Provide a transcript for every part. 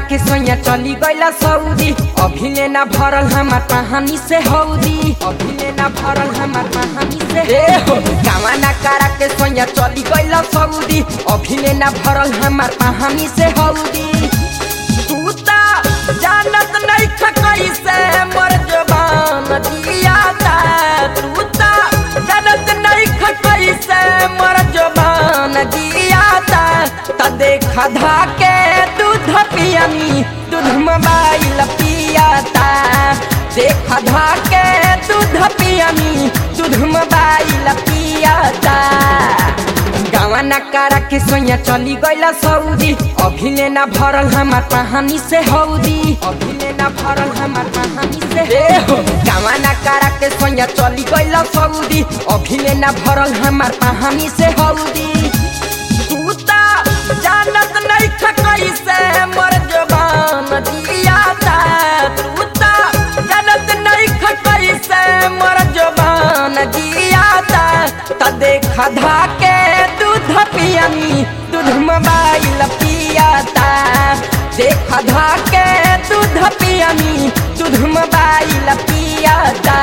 के सोया चली गईला सऊदी अभिले ना भरल हमार कहानी से हौदी अभिले ना भरल हमार कहानी से ए हो कावाना करा के सोया चली गईला सऊदी अभिले ना भरल हमार कहानी से हौदी तू ता जानत नहीं था कैसे मर जबान दिया ता तू ता जानत नहीं था कैसे मर जबान दिया ता त देखा धाके दूध पियनी दूध मोबाइल पियाता देखा धाके दूध पियनी दूध मोबाइल पियाता गावा ना करा के सोया चली गईला सऊदी अभिले ना भरल हमार कहानी से हौदी अभिले ना भरल हमार कहानी से ए हो गावा ना करा के सोया चली गईला सऊदी अभिले ना भरल हमार कहानी से हौदी तू ता जानत नहीं था कैसे मर जबान दिया ता तू ता जानत नहीं था कैसे मर जबान दिया ता त देखा धाके दूध पियनी दूध मोबाइल पियाता देखा धाके दूध पियनी दूध मोबाइल पियाता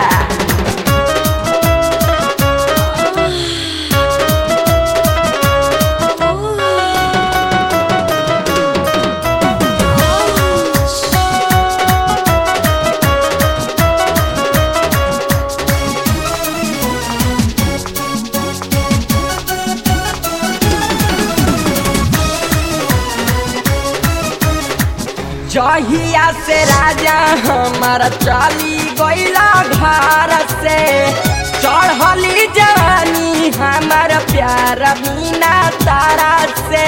जहिया से राजा हमारा चली गईला घर से चढ़ली जवानी हमार प्यार बिना तारा से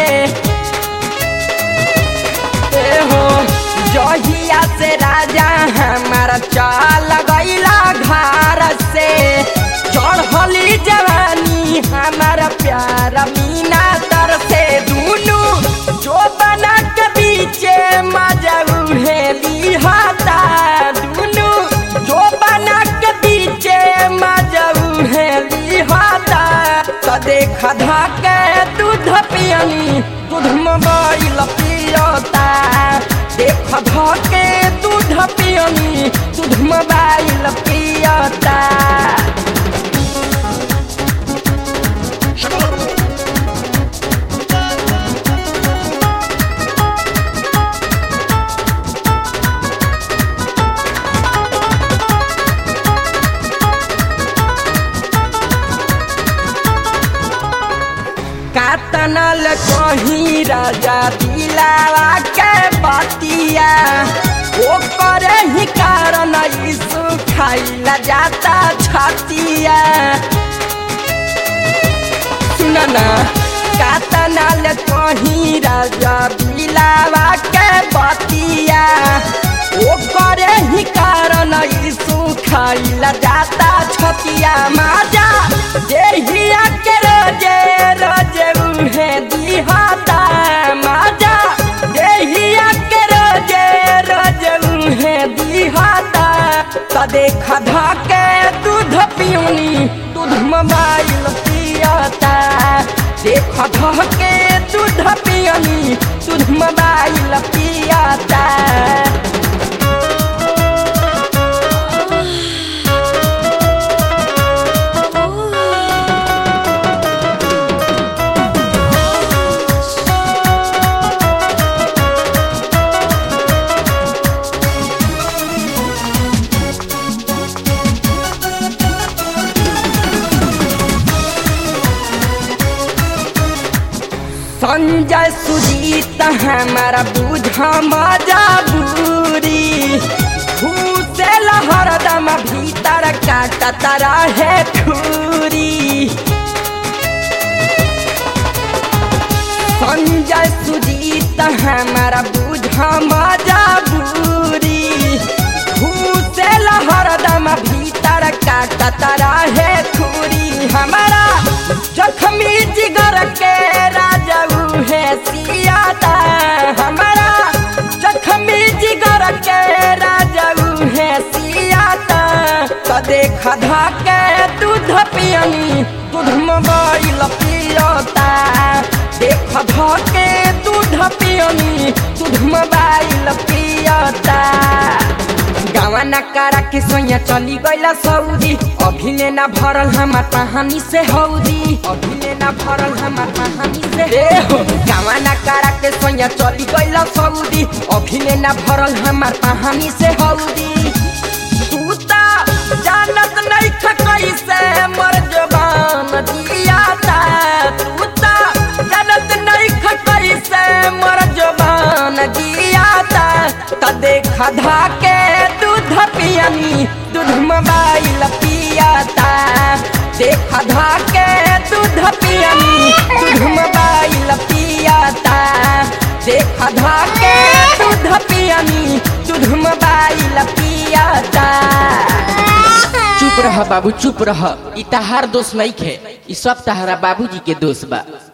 ए हो जहिया से राजा हमारा चल गईला घर से चढ़ली जवानी हमार प्यार बिना तर से दुनू जो बना के बीचे मजा उहेली हाता दुनू जो बना के बीचे मजा उहेली हाता त देख धाके दूध पियनी दूध मोबाइल पियता देख धाके दूध पियनी दूध मोबाइल पियता कातनल कहीं राजा दिलावा के बतिया ओ करे ही कारण यीशु खाइला जाता छतिया सुन ना कातनल कहीं राजा दिलावा के बतिया ओ करे ही कारण यीशु खाइला जाता छतिया माजा देहिया के रोजे रोजे उहे दिहाता माजा देहिया के रोजे रोजे उहे दिहाता त देख धाके दूध पियूनी दूध मोबाइल पियाता देख धाके दूध पियनी दूध मोबाइल पियाता संजय सुजीत हमारा बुझ मजबूरी घूसे हरदम भीतर काटत रहे ठूरी संजय सुजीत हमारा बुझ मजबूरी घूसे हरदम भीतर काटत रहे ठूरी हमारा जखमी जिगर के राजा है सियाता हमारा जखमी जिगर के राजा है सियाता तो देख धाके दूध पियनी दूध मोबाइल पियता देख धाके दूध पियनी दूध मोबाइल पियता गावा ना करा के सोया चली गईला सऊदी अभिले ना भरल हमार कहानी से हौदी अभिले ना भरल हमार कहानी से ए हो गावा ना करा के सोया चली गईला सऊदी अभिले ना भरल हमार कहानी से हौदी तू ता जानत नहीं ख कैसे मर जबान दियाता तू ता जानत नहीं ख कैसे मर जबान दियाता त देखा धाके दूध पियनी दूध मोबाइल पियाता देखा धाके दूध पियनी दूध मोबाइल पियाता देखा धाके दूध पियनी दूध मोबाइल पियाता चुप रह बाबू चुप रह ई तहार दोष नहीं खे ई सब तहरा बाबूजी के दोष बा